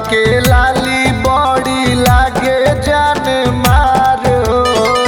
के लाली बड़ी लागे जान मारो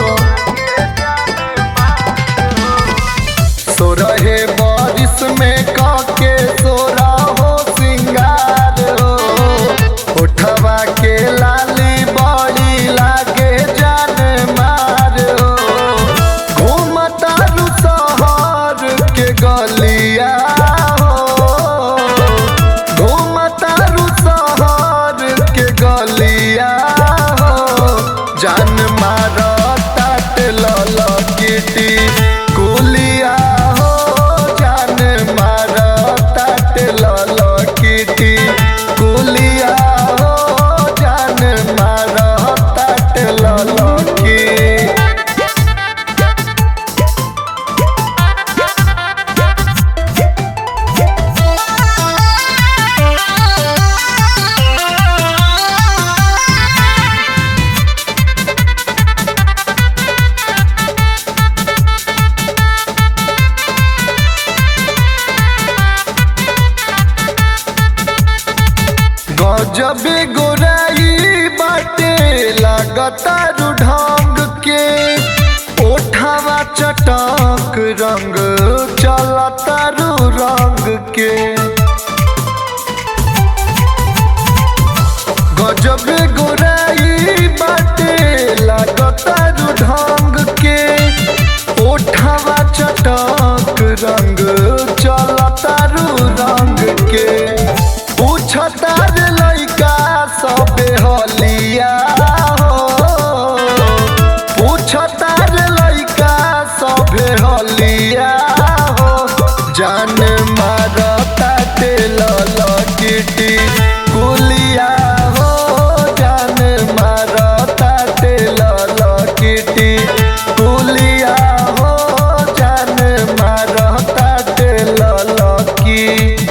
सोरहे बारिश में काके सोरा हो सिंगार हो उठवा के लाली बड़ी लागे जान मारो घूमता रु शहर के गलिया हो घूमता रु शहर के गलिया हो जान मारता लल किटी कुलिया हो जान मारता लल किटी कुलिया हो जान मारता लल की गजबे गोराई बाटे लागता ढंग के ओठावा चटक रंग चलता रू रंग के गजबे गोराई बाटे लागता ढंग के ओठावा चटक रंग चलता रू रंग के पूछता रे लइका सबे हलिया हो पूछता रे लइका सबे हलिया हो जान मारता तेल लकिटी कुलिया हो जान मारता तेल लकिटी कुलिया हो जान मारता तेल लकी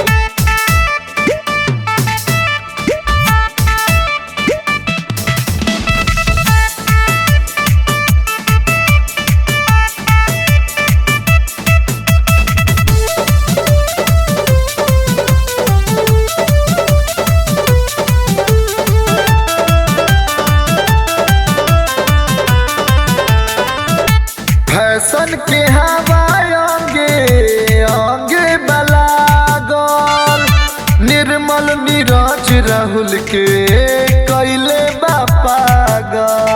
फैशन के हवा अंगे अंगे बलागल निर्मल नीरज राहुल के कैले बा पागल